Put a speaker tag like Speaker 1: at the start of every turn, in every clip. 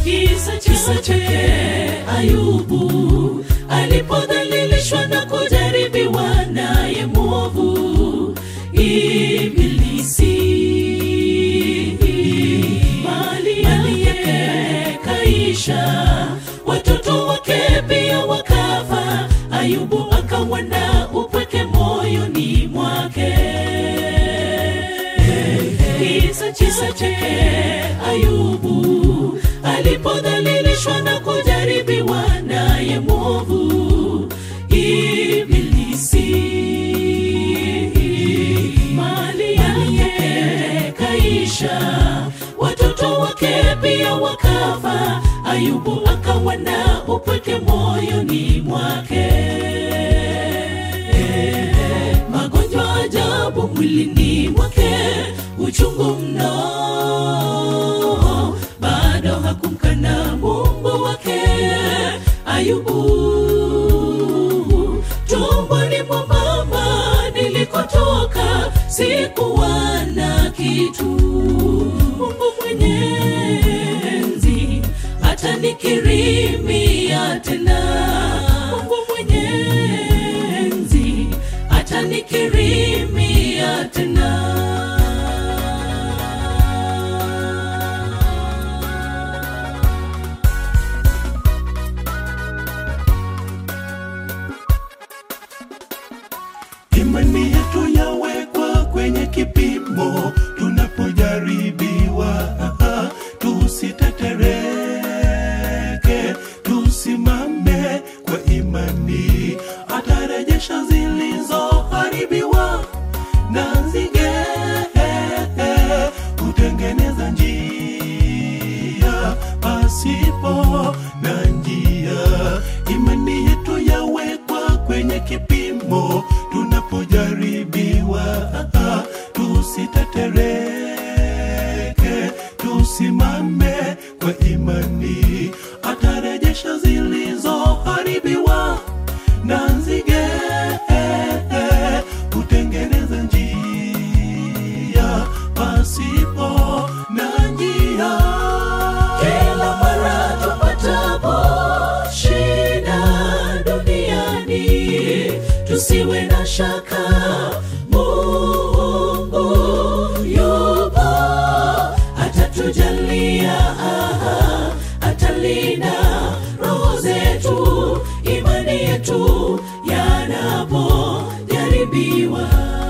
Speaker 1: kisa kisa chake ayubu alipodhalilishwa na kujaribiwa naye mwovu ibilisi mali yake kaisha watoto wake pia wakafa ayubu akawa na upweke moyoni mwake kisa kisa chake ayubu alipodhalilishwa na kujaribiwa naye mwovu ibilisi mali yake kaisha watoto wake pia wakafa ayubu akawa na upweke moyoni mwake magonjwa ajabu mwilini mwake uchungu mno bado hakumkana mungu wake ayubu tumboni mwa mama nilikotoka sikuwa na kitu mungu mwenyezi atanikirimia tena mungu mwenyezi atanikirimia tena
Speaker 2: imani yetu yawekwa kwenye kipimo tunapojaribiwa tusitetereke tusimame kwa imani atarejesha zilizoharibiwa na nzige kutengeneza njia pasipo na njia imani yetu yawekwa kwenye kipimo tunapojaribiwa tusitetereke tusimame kwa imani atarejesha zilizoharibiwa na nzige kutengeneza njia pasipo na njia
Speaker 1: kila mara tupatapo shida duniani tusiwe na shaka mungu yupo atatujalia aha, atalinda roho zetu imani yetu yanapojaribiwa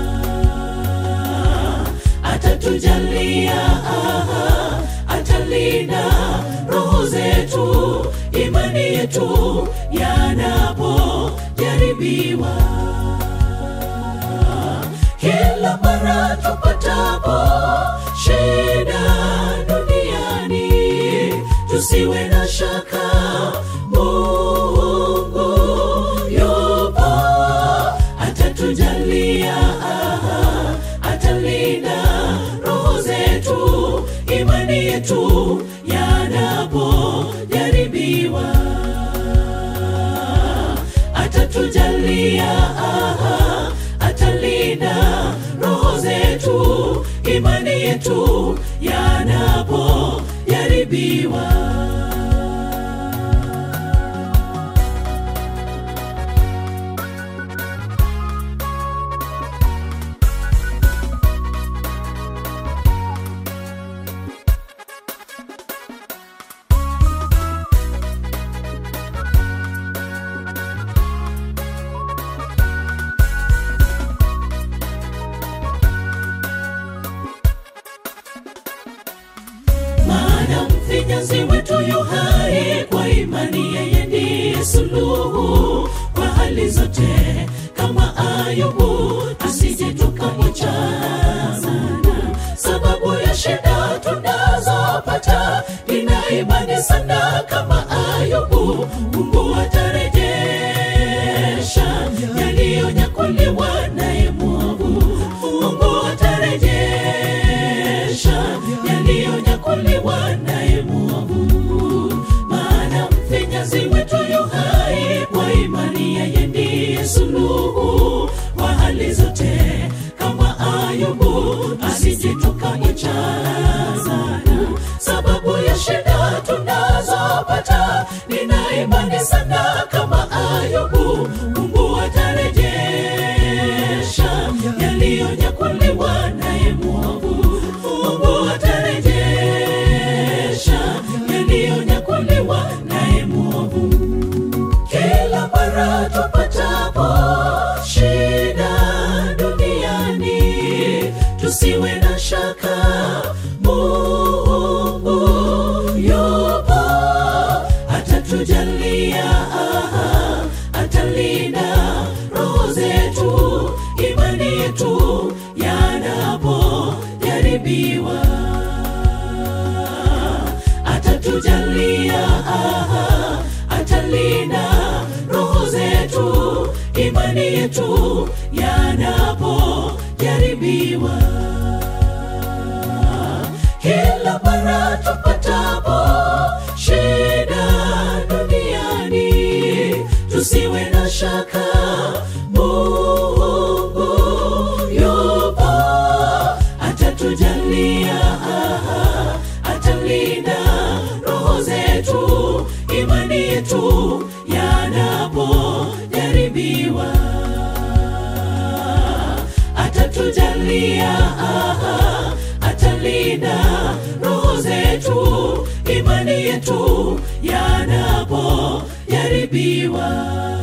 Speaker 1: atatujalia aha, atalinda roho zetu imani yetu yanapojaribiwa kila mara tupatapo shida duniani tusiwe na shaka mungu yupo atatujalia aha, atalinda roho zetu imani yetu yanapojaribiwa atatujalia aha, atalinda roho zetu imani yetu yanapojaribiwa maana mfinyanzi wetu yu hai kwa imani yeye ndiye suluhu kwa hali zote kama ayubu asije tukamwacha sana sababu ya shida tunazopata nina imani sana kama ayubu mungu atarejesha yaliyonyakuliwa naye mwovu mungu atarejesha yaliyonyakuliwa naye mwovu maana mfinyazi wetu yu hai kwa imani yeye ndiye suluhu kwa hali zote kama ayubu asije tukamwacha sana sababu ya shida tunazo tena kama Ayubu, Mungu atarejesha yaliyonyakuliwa naye mwovu. Mungu atarejesha yaliyonyakuliwa naye mwovu. Kila mara tupatapo shida duniani, tusiwe na shaka, Mungu yupo, atatujalia, aha, atalinda roho zetu, imani yetu yanapojaribiwa atatujalia, aha, atalinda roho zetu, imani yetu yanapojaribiwa. Kila mara tupatapo shida duniani, tusiwe na shaka, Mungu yupo, atatujalia, aha, atalinda roho zetu, imani yetu yanapojaribiwa, atatujalia, aha, atalinda roho zetu, imani yetu yanapojaribiwa.